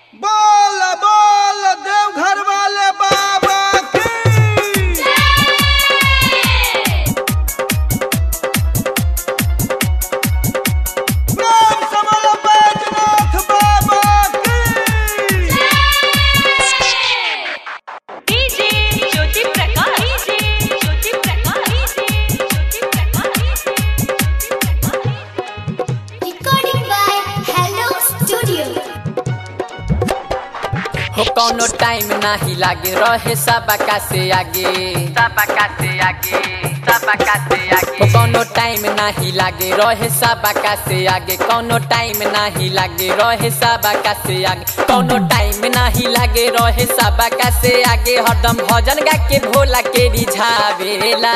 बोल बोल देवघर वाले बाबा की प्रेम से बोलो बैजनाथ बाबा की DJ Jyoti Prakash DJ Jyoti Prakash DJ Jyoti Prakash Recording by Hello Studio. हो कौनो टाइम नाही लागे रहे सबका से आगे सबका से आगे सबका से आगे हो कौनो टाइम नाही लागे रहे सबका से आगे कौनो टाइम नाही लागे रहे सबका से आगे कौनो टाइम नाही लागे रहे सबका से आगे हरदम भजन गा के भोला के रिझावेला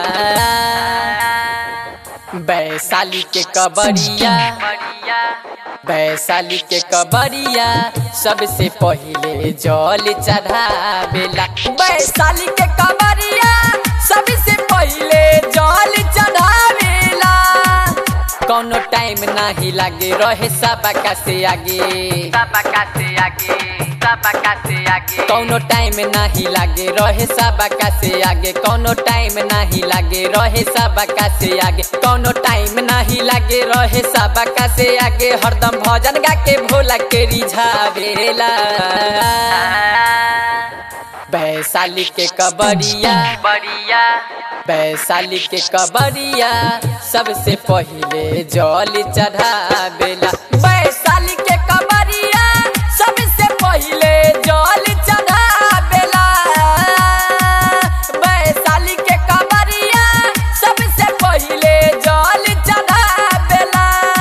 वैशाली के कबरिया वैशाली के कबरिया सबसे पहिले जल चढ़ावेला वैशाली के कबरिया सबसे पहिले जल चढ़ावेला कौनो टाइम नाही लागे रहे सबका से आगे सबका से आगे सबका से आगे कौनो टाइम नाही लागे रहे सबका से आगे कौनो टाइम नाही लागे रहे सबका से आगे कौनो टाइम नाही लागे रहे सबका से आगे हरदम भजन गा के भोला के रिझावेला वैशाली के कबरिया बरिया वैशाली के कबरिया सबसे पहिले जल चढ़ावेला वैशाली के कबरिया सबसे पहिले जल चढ़ावेला वैशाली के कबरिया सबसे पहिले जल चढ़ावेला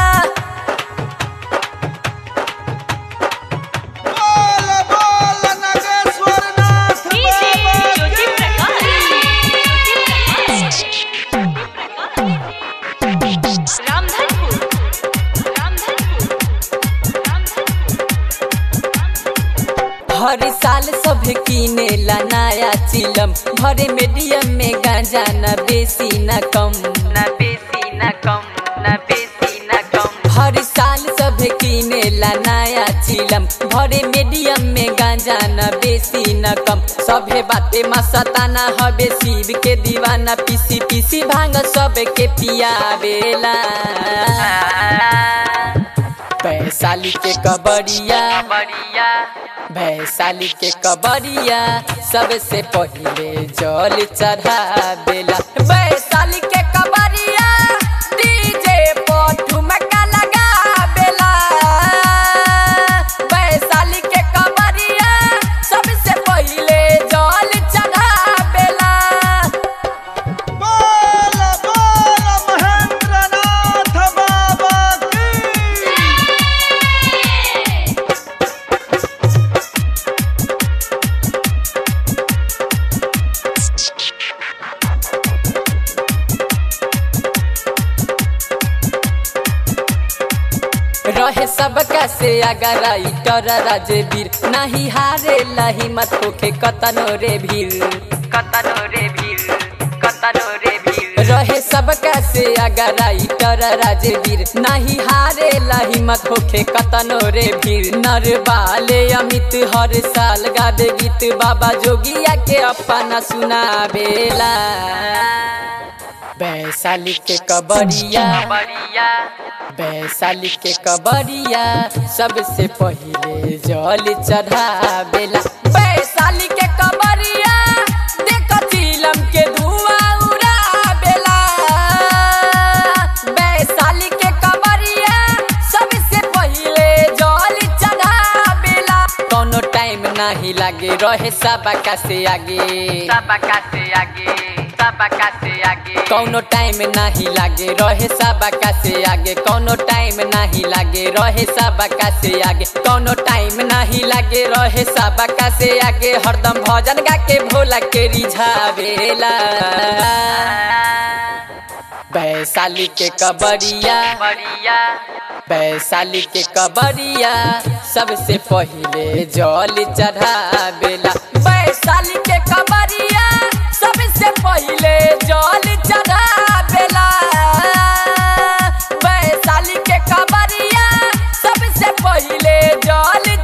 बोल बोल नागेश्वर नाथ डीजे बाबा ज्योति की प्रकाश रामधनपुर रामधनपुर रामधनपुर हर साल सब किनेला नया चिलम भरे मीडियम में गांजा न बेसी न कम न बेसी न कम न बेसी न कम हर साल सब किनेला नया चिलम भरे मीडियम में गांजा न बेसी न कम सभे बाते मस्ताना हबे शिव के दीवाना पीसी पीसी भांग सब के पियावेला वैशाली के कबरिया वैशाली के कबरिया सबसे पहिले जल चढ़ावेला वैशाली के कबरिया डीजे पर ठुमका लगावेला वैशाली के कबरिया सबसे पहिले जल चढ़ावेला बोल बोल महेंद्र नाथ बाबा की रहे सबका से अगर राइटर राजवीर नहीं हारे लही मत होके कतनो रे भीर कतनो रे भीर कतनो रे भीर रहे सबका से अगर राइटर राजवीर नहीं हारे लही मत होके कतनो रे भीर नरवाले अमित हर साल गावे गीत बाबा जोगिया के अपना सुनावेला वैशाली के कबरिया वैशाली के कबरिया सबसे पहिले जल चढ़ावेला वैशाली के कबरिया देख चिलम के धुआं उड़ावेला वैशाली के कबरिया सबसे पहिले जल चढ़ावेला कोनो टाइम नहीं लागे रहे सबका से आगे सबका से आगे सबका से आगे कौनो टाइम नहीं लागे रहे सबका से आगे कौनो टाइम नहीं लागे रहे सबका से आगे कौनो टाइम नहीं लागे रहे सबका से आगे हरदम भजन गा के भोला के रिझावेला वैशाली के कबरिया वैशाली के कबरिया सबसे पहिले जल चढ़ावेला वैशाली के कबरिया सबसे पहिले जल चढ़ावेला वैशाली के कबरिया सबसे पहिले जल